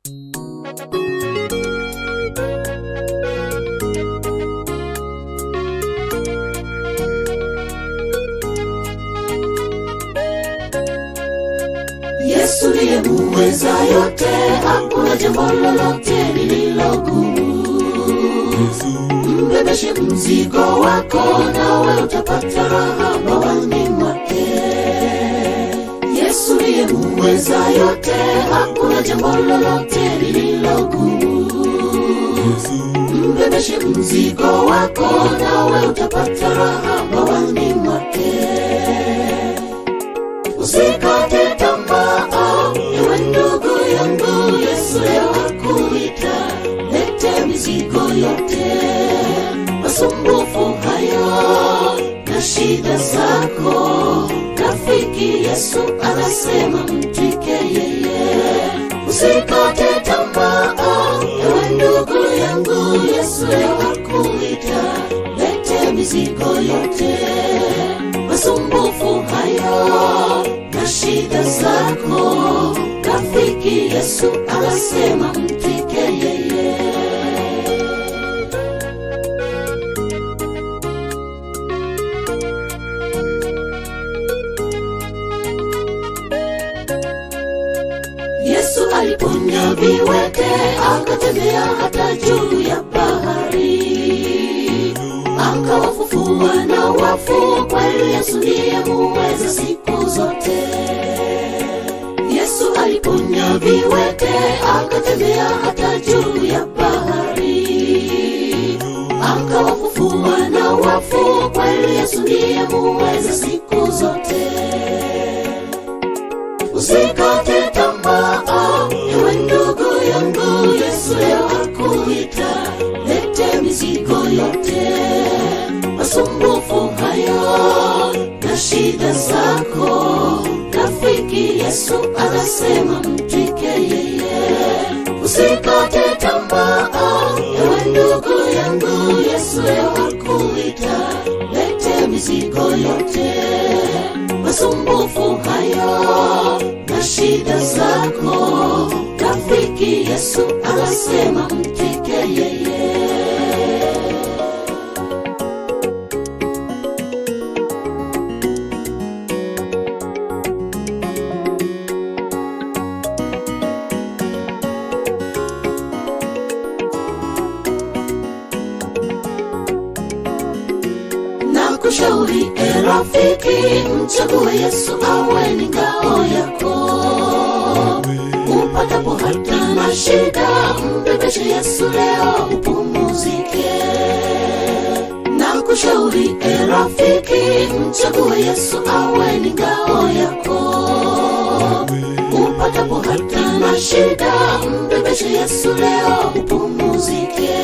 Yesu ndiye muweza yote, hakuna jambo lolote lililogumu. Mbebeshe mzigo wako, nawe utapata raha bawani mwake. Yesu ndiye muweza yote, hakuna jambo lolote lililogumu. Mbebeshe mzigo wako, nawe utapata raha bawani mwake. Usikate tamaa, ewe ndugu yangu, Yesu leo akuita. Lete mizigo yote, masumbufu hayo na shida zako. Rafiki Yesu anasema mtwike yeye. Usikate tamaa, ewe ndugu yangu, Yesu leo akuita. Lete mizigo yote, masumbufu hayo na shida zako. Rafiki Yesu anasema mtwike yeye. Yesu aliponya viwete, akatembea hata juu ya bahari, akawafufua na wafu. Kweli Yesu ndiye muweza siku zote. Yesu aliponya viwete, akatembea hata juu ya bahari, akawafufua na wafu. Kweli Yesu ndiye muweza siku zote. Usikate tamaa, ewe ndugu yangu, Yesu leo akuita. Lete mizigo yote, masumbufu hayo na shida zako. Rafiki Yesu anasema mtwike yeye. Usikate tamaa, ewe ndugu yangu, Yesu leo akuita. Lete mizigo yote, masumbufu hayo na shida zako. Rafiki Yesu anasema mtwike yeye. na kushauri e rafiki, mchague Yesu awe ni ngao yako. Upatapo hata na shida, mbebeshe Yesu leo upumuzike. Na kushauri e rafiki, mchague Yesu awe ni ngao yako. Upatapo hata na shida, mbebeshe Yesu leo upumuzike.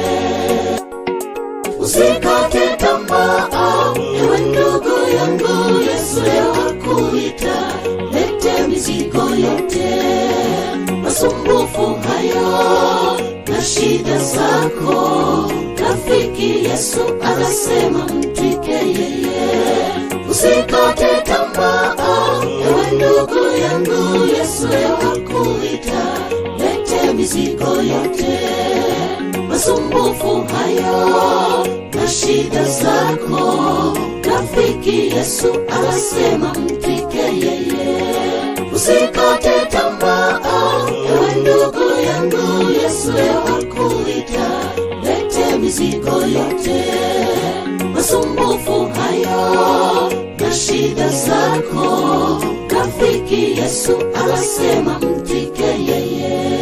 Usikate tamaa, ewe ndugu yangu, Yesu leo akuita. Lete mizigo yote, masumbufu hayo na shida zako. Rafiki Yesu anasema mtwike yeye. Usikate tamaa, ewe ndugu yangu, Yesu leo akuita. Lete mizigo yote, masumbufu hayo na shida zako. Rafiki Yesu anasema mtwike yeye. Usikate tamaa, ewe ndugu yangu, Yesu leo akuita. Lete mizigo yote, masumbufu hayo na shida zako. Rafiki Yesu anasema mtwike yeye.